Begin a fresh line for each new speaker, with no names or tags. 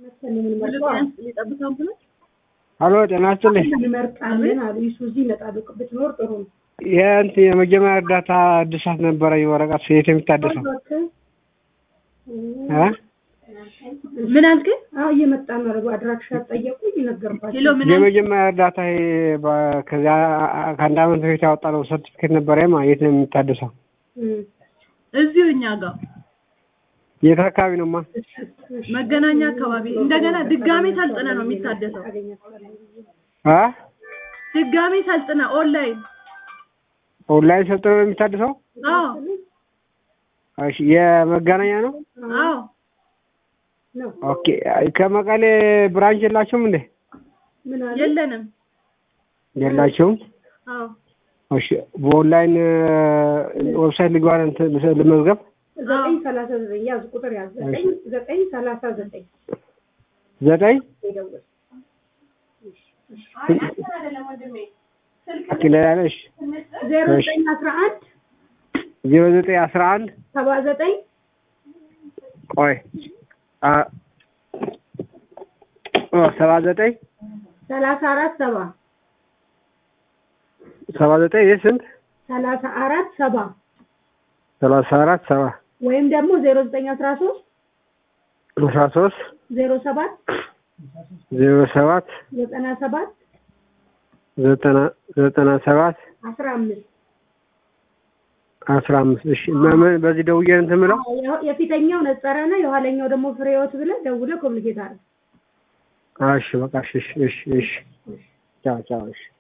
ሀሎ ጤና ይስጥልኝ።
እንመርጣለን አሉ ይሱዚ ይመጣሉ። ብትኖር ጥሩ ነው።
የእንትን የመጀመሪያ እርዳታ እድሳት ነበረኝ ወረቀት የት የሚታደሰው እ?
ምን አልከኝ? አዎ እየመጣ ነው። አረቡ አድራሻ ጠየቁኝ፣ ነገርኳቸው።
ሄሎ ምን አልክ?
የመጀመሪያ እርዳታ ይሄ በ- ከዚያ ከአንድ አመት በፊት ያወጣነው ሰርቲፊኬት ነበረ ማ የት ነው የሚታደሰው?
እም፣
እዚሁ እኛ ጋር
የት አካባቢ ነው ማ?
መገናኛ አካባቢ እንደገና ድጋሜ ሰልጥነ ነው የሚታደሰው።
አ
ድጋሜ ሰልጥነ ኦንላይን።
ኦንላይን ሰልጥነው ነው የሚታደሰው?
አዎ
እሺ የመገናኛ ነው?
አዎ
ነው
ኦኬ ከመቀሌ ብራንች የላችሁም እንዴ?
ምን አለ?
የለንም።
የላችሁም?
አዎ
እሺ በኦንላይን ዌብሳይት ልግባ እንትን ልመዝገብ
ዘጠኝ ሰላሳ ዘጠኝ ያዙ፣ ቁጥር ያዙ። ዘጠኝ ዘጠኝ ሰላሳ ዘጠኝ
ዘጠኝ
ይደውል።
ኦኬ ሌላ ነሽ
ዜሮ ዘጠኝ አስራ አንድ
ዜሮ ዘጠኝ አስራ አንድ
ሰባ ዘጠኝ
ቆይ አ ኦ ሰባ ዘጠኝ
ሰላሳ አራት ሰባ
ሰባ ዘጠኝ ይህ ስንት
ሰላሳ አራት ሰባ
ሰላሳ አራት ሰባ
ወይም ደግሞ ዜሮ ዘጠኝ አስራ ሶስት
አስራ ሶስት
ዜሮ ሰባት
ዜሮ ሰባት
ዘጠና ሰባት
ዘጠና ዘጠና ሰባት
አስራ አምስት
አስራ አምስት እሺ ምን በዚህ ደውዬ እንትን የምለው
የፊተኛው ነጸረ ነው፣ የኋለኛው ደግሞ ፍሬህይወት ብለህ ደውለህ ኮሚኒኬት አድርግ።
እሺ በቃ እሺ እሺ እሺ ቻው ቻው እሺ